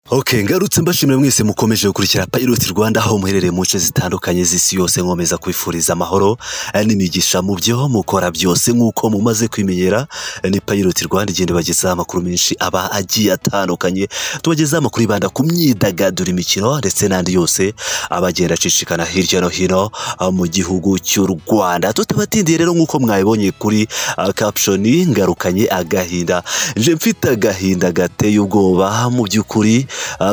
Ok ngarutse mbashimiye mwese mukomeje gukurikira payiroti Rwanda aho muherereye mu nce zitandukanye z'isi yose nkomeza kwifuriza amahoro n'imigisha mu byo mukora byose nk'uko mumaze kwimenyera ni payiroti Rwanda igenda ibagezaho amakuru menshi aba agiye atandukanye tubagezaho amakuru yibanda ku myidagaduro imikino ndetse n'andi yose aba agenda acicikana hirya no hino mu gihugu cy'u Rwanda tutabatindiye rero nk'uko mwabibonye kuri kapshoni ngarukanye agahinda nje mfite agahinda gateye ubwoba mu by'ukuri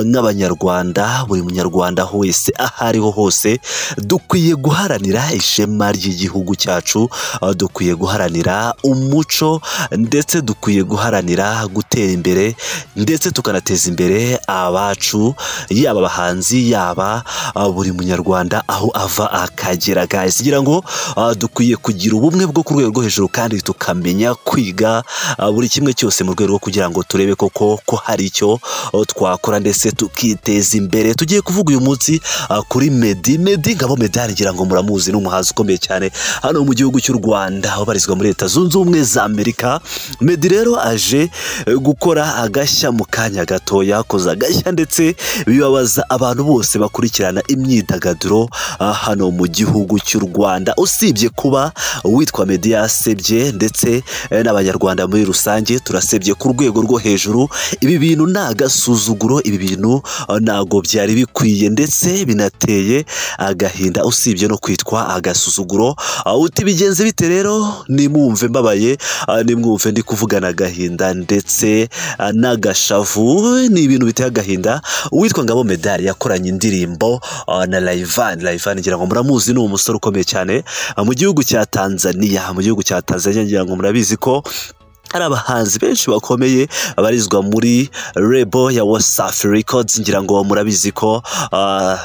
nk'abanyarwanda buri munyarwanda wese aho ariho hose dukwiye guharanira ishema ry'igihugu cyacu aho dukwiye guharanira umuco ndetse dukwiye guharanira gutera imbere ndetse tukanateza imbere abacu yaba abahanzi yaba ah, buri munyarwanda aho ava akagera guys kugira ngo ah, dukwiye kugira ubumwe bwo ku rwego rwo hejuru kandi tukamenya kwiga ah, buri kimwe cyose mu rwego rwo kugira ngo turebe koko ko hari icyo ah, twakora ndetse tukiteza imbere tugiye kuvuga uyu munsi ah, kuri Meddy Meddy ngabo Meddy ngira ngo muramuzi ni umuhanzi ukomeye cyane hano mu gihugu cy'u Rwanda aho barizwa muri leta zunze ubumwe za Amerika Meddy rero aje eh, gukora agashya mu kanya gato yakoze agashya ndetse bibabaza abantu bose bakurikirana imyidagaduro ah, hano mu gihugu cy'u Rwanda usibye kuba uwitwa Meddy yasebye ndetse eh, n'abanyarwanda muri rusange turasebye ku rwego rwo hejuru ibi bintu ni agasuzuguro ibi bintu ah, ntago byari bikwiye ndetse binateye agahinda usibye no kwitwa agasuzuguro ah, uti bigenze bite rero nimwumve mbabaye ah, nimwumve ndi kuvugana agahinda ndetse ah, n'agashavu ni ibintu biteye agahinda uwitwa ngabo medali yakoranye indirimbo ah, na rayivani rayivani ngira ngo muramuzi ni umusore ukomeye cyane ah, mu gihugu cya tanzaniya mu gihugu cya tanzaniya ngira ngo murabizi ko hari abahanzi benshi bakomeye barizwa muri rebo ya wasafi records ngira ngo murabizi ko ah,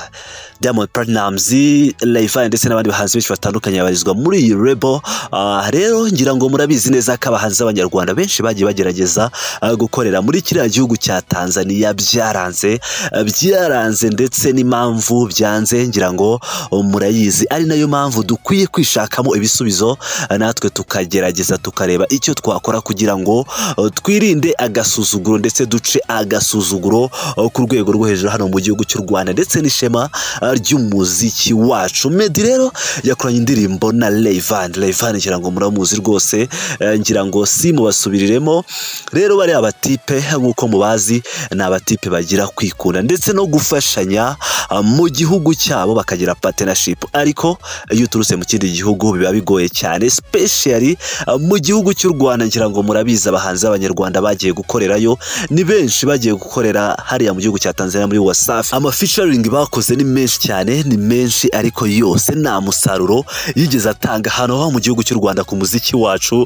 Diamond Platnumz, Rayvanny ndetse n'abandi bahanzi benshi batandukanye babarizwa muri iyi rebo Ah, rero ngira ngo murabizi neza ko abahanzi b'abanyarwanda benshi bagiye bagerageza ah, gukorera muri kiriya gihugu cya Tanzania byaranze ah, byaranze ndetse n'impamvu byanze ngira ngo oh, murayizi ari nayo mpamvu dukwiye kwishakamo ibisubizo ah, natwe tukagerageza tukareba icyo twakora kugira ngo oh, twirinde agasuzuguro ndetse duce agasuzuguro oh, ku rwego rwo hejuru hano mu gihugu cy'u Rwanda ndetse n'ishema ah, ry'umuziki wacu Meddy rero yakoranye indirimbo na Rayvanny Rayvanny ngira ngo muramuzi rwose eh, ngira ngo si mubasubiriremo rero bariya batipe nk'uko mubazi ni abatipe bagira kwikunda ndetse no gufashanya ah, mu gihugu cyabo bakagira partnership ariko iyo uturutse mu kindi gihugu biba bigoye cyane specially ah, mu gihugu cy'u Rwanda ngira ngo murabizi abahanzi b'abanyarwanda bagiye gukorerayo ni benshi bagiye gukorera hariya mu gihugu cya Tanzania muri Wasafi ama featuring bakoze ni menshi cyane ni menshi ariko yose nta musaruro yigeze atanga hano mu gihugu cy'u Rwanda ku muziki wacu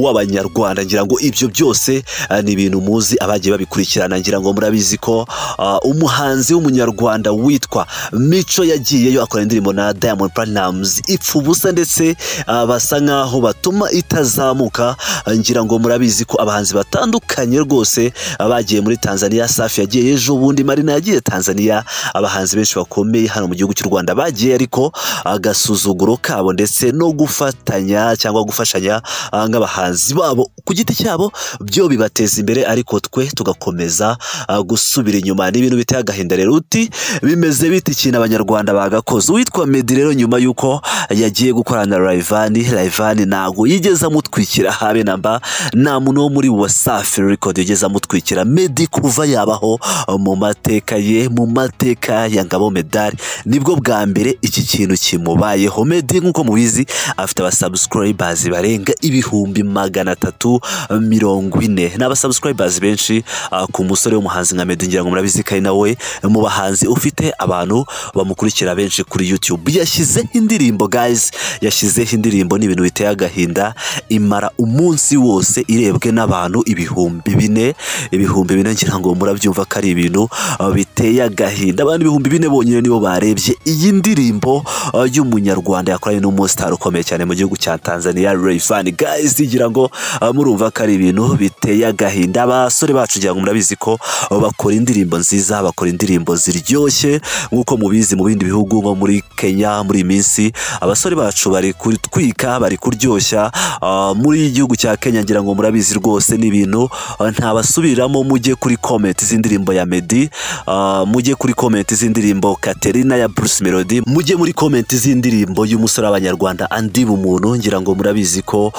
w'abanyarwanda ngira ngo ibyo byose ah, ni ibintu muzi abagiye babikurikirana ngira ngo murabizi ko ah, umuhanzi w'umunyarwanda witwa Mico yagiyeyo akora indirimbo na Diamond Platnumz ipfa ubusa ndetse ah, basa nkaho batuma itazamuka Ah, ngira ngo murabizi ko abahanzi batandukanye rwose ah, bagiye muri Tanzania Safi yagiye ejo bundi Marina yagiye Tanzania abahanzi benshi bakomeye hano mu gihugu cy'u Rwanda bagiye ariko agasuzuguro kabo ndetse no gufatanya cyangwa gufashanya ah, nk'abahanzi babo ku giti cyabo byo bibateza imbere ariko twe tugakomeza ah, gusubira inyuma ni ibintu biteye agahinda rero uti bimeze bite ikintu abanyarwanda bagakoze uwitwa Meddy rero nyuma y'uko yagiye gukorana na Rayvanny Rayvanny ntago yigeze amutwikira habe na mba nta muntu wo muri Wasafi Record yigeze amutwikira Meddy kuva yabaho mu mateka ye mu mateka ya Ngabo Medali nibwo bwa mbere iki kintu kimubayeho Meddy nk'uko mubizi afite abasubscribers barenga ibihumbi magana atatu mirongo ine ni abasubscribers benshi ah, ku musore w'umuhanzi nka Meddy ngira ngo murabizi ko ari nawe mu bahanzi ufite abantu bamukurikira benshi kuri YouTube yashyizeho indirimbo guys yashyizeho indirimbo ni ibintu biteye agahinda imara umunsi wose irebwe n'abantu ibihumbi bine ibihumbi bine ngira ngo murabyumva ko ari ibintu ah, biteye biteye agahinda abantu ibihumbi bine bonyine nibo barebye iyi ndirimbo uh, y'umunyarwanda yakoranye n'umusitari ukomeye cyane mu gihugu cya tanzania rayfani guys ngira ngo uh, murumva ko ari ibintu biteye agahinda abasore bacu ngira ngo murabizi ko uh, bakora indirimbo nziza bakora indirimbo ziryoshye nk'uko mubizi mu bindi bihugu nko muri kenya muri iyi minsi abasore bacu bari kutwika bari kuryoshya uh, muri igihugu cya kenya ngira ngo murabizi rwose ni ibintu uh, ntabasubiramo mujye kuri komenti z'indirimbo ya medi uh, mujye kuri komenti z'indirimbo katerina ya bruce melody mujye muri komenti z'indirimbo y'umusore w'abanyarwanda andi bumuntu ngira ngo murabizi ko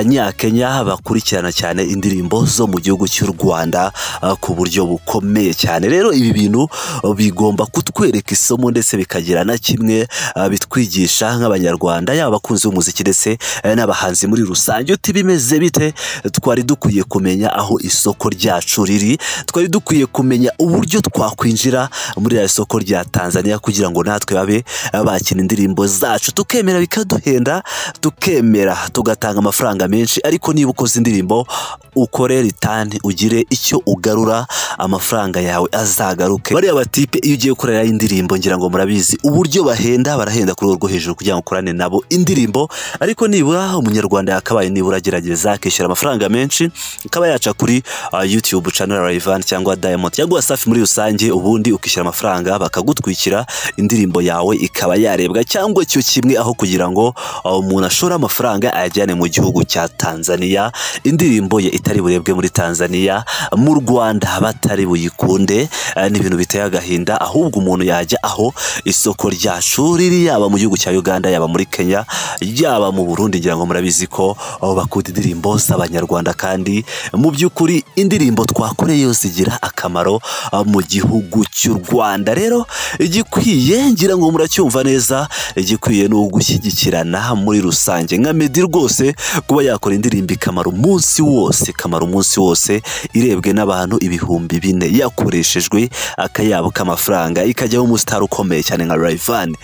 abanyakenya bakurikirana cyane indirimbo zo mu gihugu cy'u rwanda uh, ku buryo bukomeye cyane rero ibi bintu uh, bigomba kutwereka isomo ndetse bikagira na kimwe uh, bitwigisha nk'abanyarwanda yaba abakunzi b'umuziki ndetse eh, n'abahanzi muri rusange uti bimeze bite twari dukwiye kumenya aho isoko ryacu riri twari dukwiye kumenya uburyo twakwinjira muri iriya soko rya tanzania kugira ngo natwe babe bakina indirimbo zacu tukemera bikaduhenda tukemera tugatanga amafaranga menshi ariko niba ukoze indirimbo ukore ritani ugire icyo ugarura amafaranga yawe azagaruke bariya batipe iyo ugiye gukorera indirimbo ngira ngo murabizi uburyo bahenda barahenda ku rwego rwo hejuru kugira ngo ukorane nabo indirimbo ariko nibura umunyarwanda yakabaye nibura agerageza akishyura amafaranga menshi akaba yaca kuri uh, youtube channel Rayvanny cyangwa Diamond cyangwa Wasafi muri rusange ubundi ukishyura amafaranga bakagutwikira indirimbo yawe ikaba yarebwa cyangwa icyo kimwe aho kugira ngo uh, umuntu ashore amafaranga ayajyane mu gihugu cya Tanzania indirimbo ye itari burebwe muri Tanzania mu Rwanda batari buyikunde uh, ni ibintu biteye agahinda ahubwo umuntu yajya aho isoko ryacu riri yaba mu gihugu cya Uganda yaba muri Kenya yaba mu Burundi ngira ngo murabizi ko uh, bakunda indirimbo z'abanyarwanda kandi mu by'ukuri indirimbo twakoreye zigira akamaro uh, mu gihugu cy'u Rwanda rero igikwiye ngira ngo muracyumva neza igikwiye ni ugushyigikirana muri rusange nka Meddy rwose kuba yakora indirimbo ikamara umunsi wose ikamara umunsi wose irebwe n'abantu ibihumbi bine yakoreshejwe akayabo k'amafaranga ikajyaho umusitari ukomeye cyane nka Rayvanny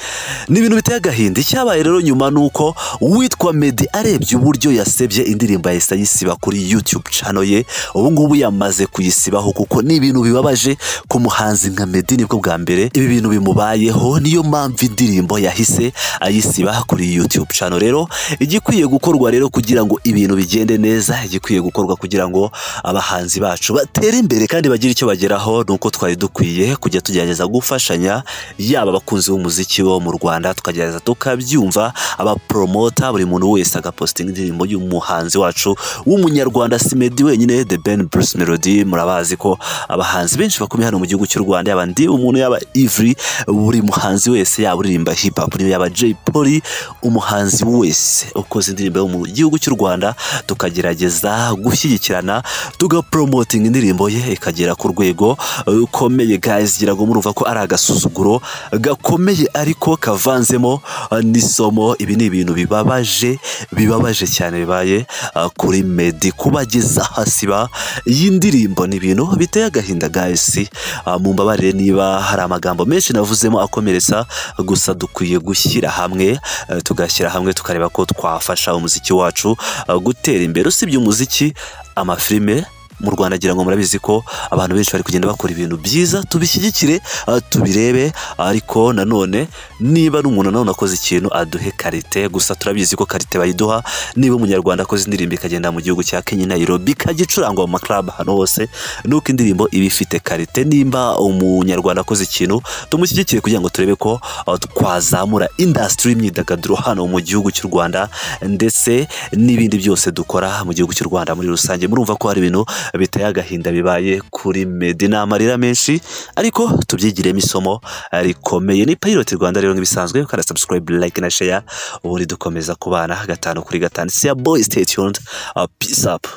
ni ibintu biteye agahinda icyabaye rero nyuma ni uko uwitwa Meddy arebye uburyo yasebye indirimbo yahise ayisiba kuri YouTube channel ye ubu ngubu yamaze kuyisibaho kuko ni ibintu bibabaje ku muhanzi nka Meddy nibwo bwa mbere ibi bintu bimubayeho niyo mpamvu indirimbo yahise ayisiba kuri YouTube channel rero igikwiye gukorwa rero kugira ngo ibintu bigende neza igikwiye gukorwa kugira ngo abahanzi bacu batere imbere kandi bagire icyo bageraho ni uko twari dukwiye kujya tugerageza gufashanya yaba abakunzi b'umuziki bo mu Rwanda tukagerageza tukabyumva abapromota buri muntu wese agapostinga indirimbo y'umuhanzi wacu w'umunyarwanda si Meddy wenyine The Ben Bruce Melody murabazi ko abahanzi benshi bakomeye hano mu gihugu cy'u Rwanda yaba ndi umuntu yaba Ivry buri muhanzi wese yaba uririmba hip hop yaba Jay Polly umuhanzi wese ukoze indirimbo yo mu gihugu cy'u Rwanda tukagerageza gushyigikirana tugapromoting indirimbo ye ikagera ku rwego rukomeye guys gira ngo murumva ko ari agasuzuguro gakomeye ariko kavanzemo uh, n'isomo ibi ni ibintu bibabaje bibabaje cyane bibaye uh, kuri Meddy kubageza hasi ba iyi ndirimbo ni ibintu biteye agahinda guys uh, mumbabarire niba hari amagambo menshi navuzemo akomeretsa gusa dukwiye gushyira hamwe uh, tugashyira hamwe tukareba ko twafasha umuziki wacu uh, gutera imbere usibye umuziki amafilime mu Rwanda agira ngo murabizi ko abantu benshi bari kugenda bakora ibintu byiza tubishyigikire uh, tubirebe ariko nanone niba n'umuntu nanone akoze ikintu aduhe karite gusa turabizi ko karite bayiduha niba umunyarwanda akoze indirimbo ikagenda mu gihugu cya Kenya Nairobi ikajya icurangwa mu maklub hano hose nuko indirimbo iba ifite karite nimba umunyarwanda akoze ikintu tumushyigikire kugira ngo turebe ko uh, twazamura industry y'imyidagaduro hano mu gihugu cy'u Rwanda ndetse n'ibindi byose dukora mu gihugu cy'u Rwanda muri rusange murumva ko hari ibintu biteye agahinda bibaye kuri Meddy ni amarira menshi ariko tubyigiremo isomo rikomeye ni Pilot Rwanda rero nk'ibisanzwe ukanda subscribe like na share ubundi dukomeza kubana gatanu kuri gatanu siya boy stay tuned uh, peace up